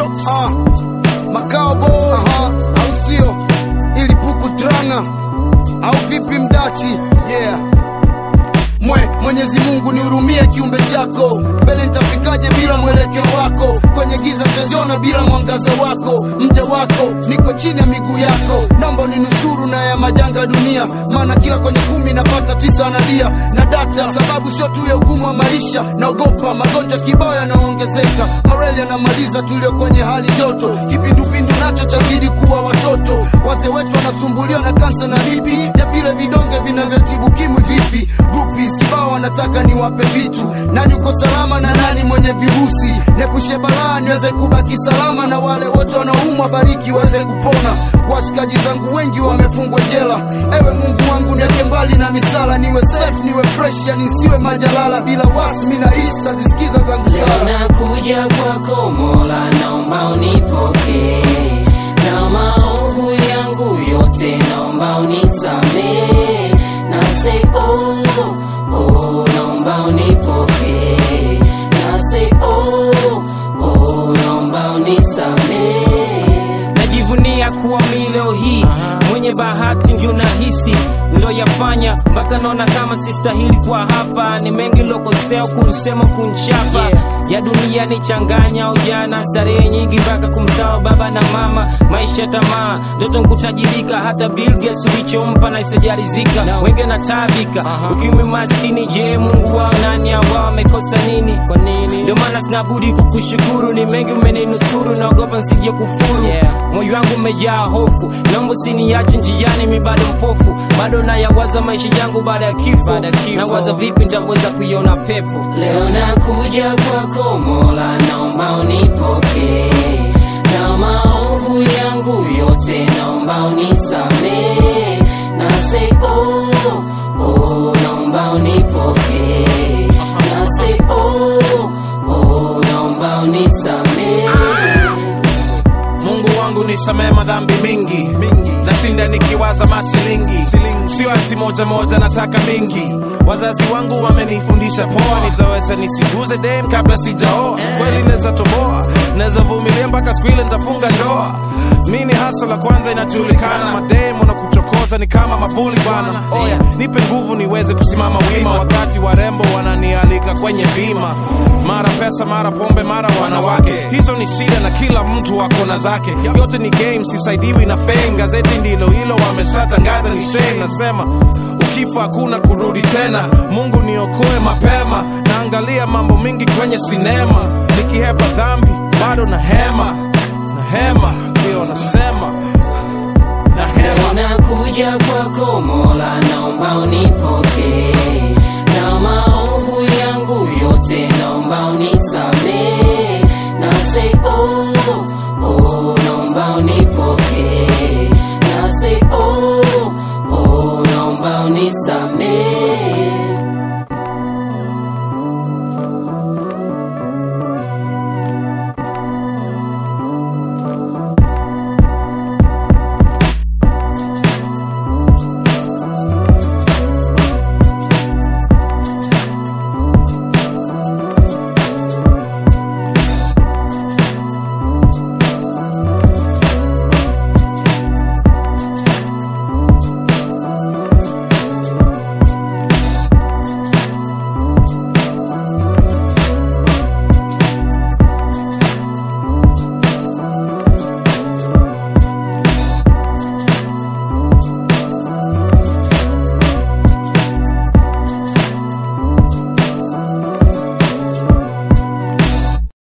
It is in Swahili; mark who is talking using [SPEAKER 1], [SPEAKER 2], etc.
[SPEAKER 1] chops ah. makao bo aha, au sio ili puku tranga au vipi mdachi yeah mwe Mwenyezi Mungu nihurumie kiumbe chako, mbele nitafikaje bila mwelekeo wako? Kwenye giza siziona bila mwangaza wako, mja wako niko chini ya miguu yako, naomba ninusuru na ya majanga dunia, maana kila kwenye kumi napata tisa analia na data, sababu sio tu ya ugumu wa maisha, naogopa magonjwa kibao yanaongezeka, mareli yanamaliza tulio kwenye hali joto, kipindupindu nacho chazidi kuwa watoto, wazee wetu wanasumbuliwa na kansa na lipi, ja vile vidonge vinavyotibu kimwi vipi, grupi kibao wanataka niwape vitu, nani uko salama na nani mwenye virusi, nepushe balaa niweze kubaki salama, na wale wote wanaumwa bariki waweze kupona. Washikaji zangu wengi wamefungwa jela, ewe Mungu wangu niweke mbali na misala, niwe safe niwe fresh, yani nisiwe majalala, bila wasmi na isa zisikiza zangu
[SPEAKER 2] Leo
[SPEAKER 1] sala
[SPEAKER 2] nakuja kwako Mola, naomba unipokee na maovu yangu yote, naomba unisamee na say oh, oh, naomba unipokee na say oh, oh, naomba unisamee
[SPEAKER 3] najivunia kuwa mi leo hii mwenye bahati ndio nahisi ndoyafanya mpaka naona kama sistahili kwa hapa ni mengi lokosea kunsema kunchapa ya dunia ni changanya ujana starehe nyingi mpaka kumsawa baba na mama maisha tamaa ndoto nkutajirika hata Bill Gates ulichompa na isijalizika wenge na tabika ukimwi maskini je mungu wao nani ambao wamekosa nini kwa nini ndio maana sinabudi kukushukuru ni mengi umeninusuru naogopa nsije kufuru moyo wangu umejaa hofu naomba usiniache njiani mi bado mpofu bado nayawaza maisha yangu baada ya kifo nawaza vipi nitaweza kuiona pepo
[SPEAKER 2] Leo nakuja kwako Mola, naomba unipokee na maovu yangu yote, naomba unisamee na say oh, oh, naomba unipokee na say oh, oh, naomba unisamee
[SPEAKER 4] Mungu wangu nisamee madhambi mingi nashinda nikiwaza masilingi sio ati moja moja nataka mingi wazazi wangu wamenifundisha poa nitaweza nisiguze dem kabla sijaoa kweli naweza toboa naweza vumilia mpaka siku ile nitafunga ndoa mini hasa la kwanza inajulikana madem wanakuchokoza ni kama mabuli bana oya nipe nguvu niweze kusimama wima wakati warembo wananialika kwenye bima mara pesa mara pombe mara wanawake hizo ni shida na kila mtu ako na zake yote ni game sisaidiwi na fame gazeti ndilo hilo wameshatangaza ni shame nasema ukifa hakuna kurudi tena mungu niokoe mapema naangalia mambo mingi kwenye sinema nikihepa dhambi bado na hema na hema ndio nasema na hema
[SPEAKER 2] Leo nakuja kwako Mola, naomba unipokee